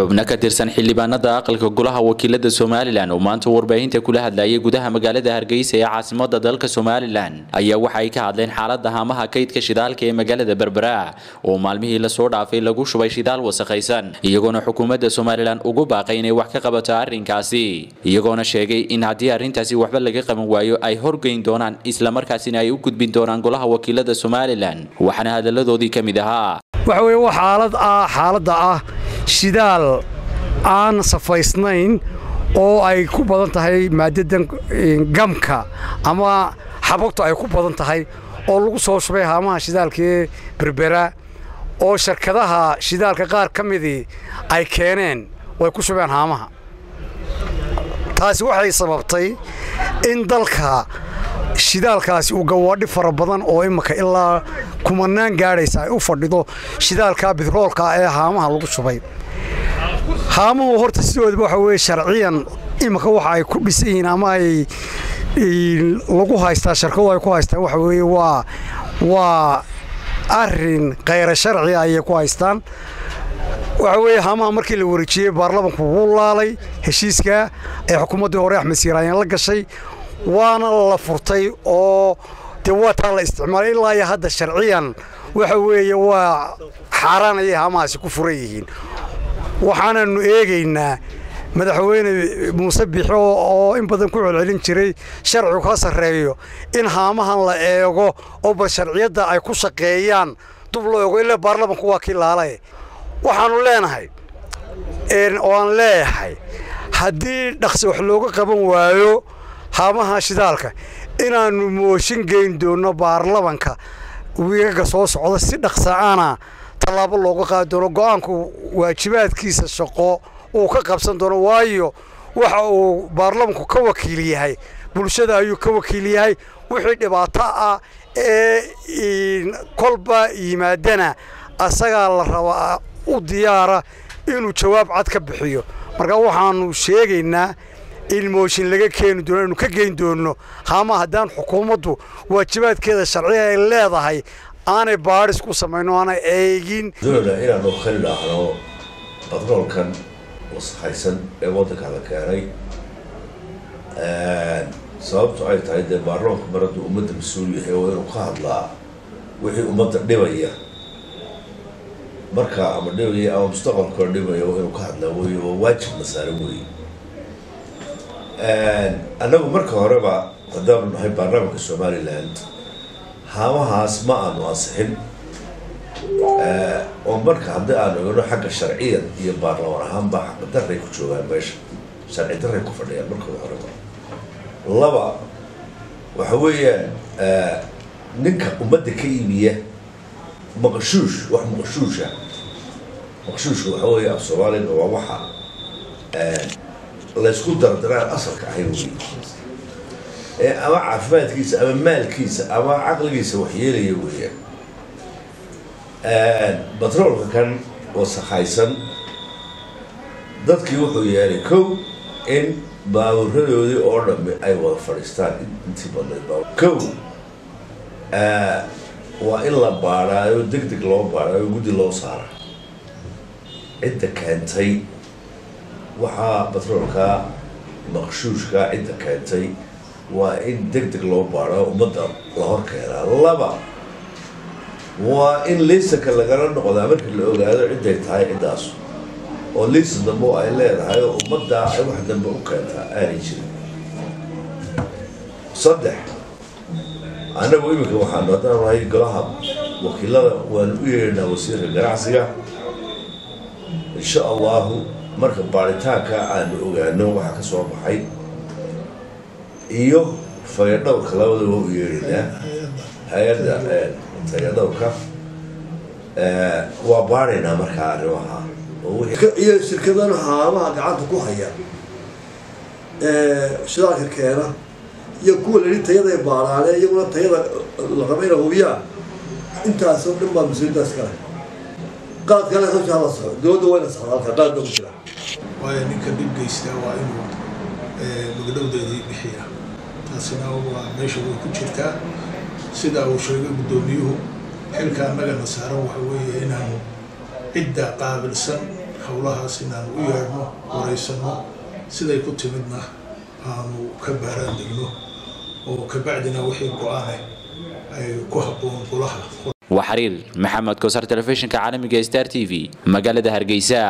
xubno ka tirsan xildhibaanada aqalka golaha wakiilada somalilan oo maanta warbaahinta kula hadlayay gudaha magaalada hargeysa ee caasimada dalka somalilan ayaa waxa ay ka hadleen xaalada haamaha kaydka shidaalka ee magaalada berbera oo maalmihii lasoo dhaafay lagu shubay shidaal wasakhaysan iyagoona xukuumadda somalilan ugu baaqay inay wax ka qabato arrinkaasi iyagoona sheegay in haddii arrintaasi waxba laga qaban waayo ay horgeyn doonaan islamarkaasina ay u gudbin doonaan golaha wakiilada somalilan waxaana hadaladoodii ka mid ahaa waxa weye waa xaalad ah xaaladda ah shidaal aan safaysnayn oo ay ku badan tahay maadadan gamka ama xabagtu ay ku badan tahay oo lagu soo shubay haamaha shidaalkaee berbera oo shirkadaha shidaalka qaar ka midii ay keeneen oo ay ku shubeen haamaha taasi waxay sababtay in dalka shidaalkaasi uu gawaadhi fara badan oo imika ilaa kumanaan gaadhaysa ay u fadhido shidaalka bitroolka ee haamaha lagu shubay haamuhu horta sidoodaba waxa weye sharciyan imika waxa ay ku dhisan yihiin ama ay lagu haystaa sharkadu ay ku haystaan waxa weeye waa waa arrin khayra sharci ayay ku haystaan waxa weeye haamaha markii la wareejiyey baarlamanku wuu laalay heshiiska ee xukuumaddii hore axmed siiraayeen la gashay waana la furtay oo dee waa taa la isticmaalay ilaa iyo hadda sharciyan waxa weeye waa xaaraan ayay haamahaasi ku furan yihiin waxaananu eegaynaa madaxweyne muuse bixo oo in badan ku celcelin jiray sharcigu ka sarreeyo in haamahan la eego oo bal sharciyadda ay ku shaqeeyaan dub loo eego ilaa baarlamanku waa kii laalae waxaannu leenahay oo aan leeyahay haddii dhaqsi wax looga qaban waayo haamaha shidaalka inaannu mooshin geyn doonno baarlamanka wiigaga soo socda si dhaqsa'ana tallaabo looga qaadi doono go'aanku waajibaadkiisa shaqo uu ka qabsan doono waayo waxa uu baarlamanku ka wakiil yahay bulshada ayuu ka wakiil yahay wixii dhibaato ah ee kolba yimaadana asagaa la rabaa u diyaara inuu jawaab cad ka bixiyo marka waxaannu sheegaynaa in mooshin laga keeni doono inu ka geyn doonno haama haddaan xukuumaddu waajibaadkeeda sharciga ay leedahay aanay baadhis ku samayno aanay eegin doonayna inaanu khali dhaahno batroolkan wasakhaysan ee waddanka la keenay sababtu ay tahay dee baarlamanku mar hadduu ummadda mas-uul yahay oo inuu ka hadlaa wixii ummadda dhibaya marka ama dhibaya ama mustaqbalkooda dhibaya inuu ka hadlaa wey oo waajibna saaran weeye annagu marka horeba haddaanu nahay baarlamaanka somaliland haamahaas ma aanu ansixin oo marka haddii aanu egno xagga sharciyan iyo baarlamaan ahaanba xaqa daray ku joogaan meesha sharci daray ku fadhiyaan markooda horeba laba waxa weeyaan ninka ummadda ka iibiya maqashuush wax maqashuusha maqashuushka waxa weeye af soomaaliga waa waxa laysku dardaraan asalka ahay wey ee ama caafimaadkiisa ama maalkiisa ama caqligiisa waxyeelaya weeyaan batroolka kan wasakhaysan dadkii wuxuu yeelay kow in baaburadoodii oo dhammi ay wada fadhiistaan intii badnayd kow waa in la baadhaayo deg deg loo baadhaayo guddi loo saara cidda keentay waxaa batroolka maqshuushka cidda keentay waa in deg deg loo baadho ummadda la hor keenaa laba waa in liisanka lagala noqdaa marka la ogaado cidday tahay ciddaas oo liisan dambe ay leedahay oo ummaddaa ay wax dambe u keentaa aanay jirin saddex annagu iminka waxaanu haddaan nahay golaha wakiilada waanu u yeedhnaa wasiirka ganacsiga insha allahu marka baaritaanka aanu ogaano waxaa ka soo baxay iyo fayadhowrka labadaba u yeedhinaa hay-adda fayadhowrka waa baadhaynaa markaa arrimaha iyo shirkadan haamaha gacanta ku haya shidaalka keena iyo kuwa lali tayada baaraane iyaguna tayada la raba ina hubiyaan intaasoo dhan baa mas-uuliyadaas kale qaadkale hawshaa la soco dowladda wayna socda halka qaad baa ku jira waayo ninka dhib geystaa waa inuu magdhowdeedii bixiya taasina waa meesha way ku jirtaa sidaa uu sheegay guddoomiyuhu xilka annagana saaran waxa weeye inaanu cidda qaabilsan howlahaas inaanu u yeedhno wareysano siday ku timidna aanu ka baaraan degno oo kabacdina wixii go-aane ay ku habboon golaha waa xiriir maxamed koosar telefishinka caalamiga star t v magaalada hargeysa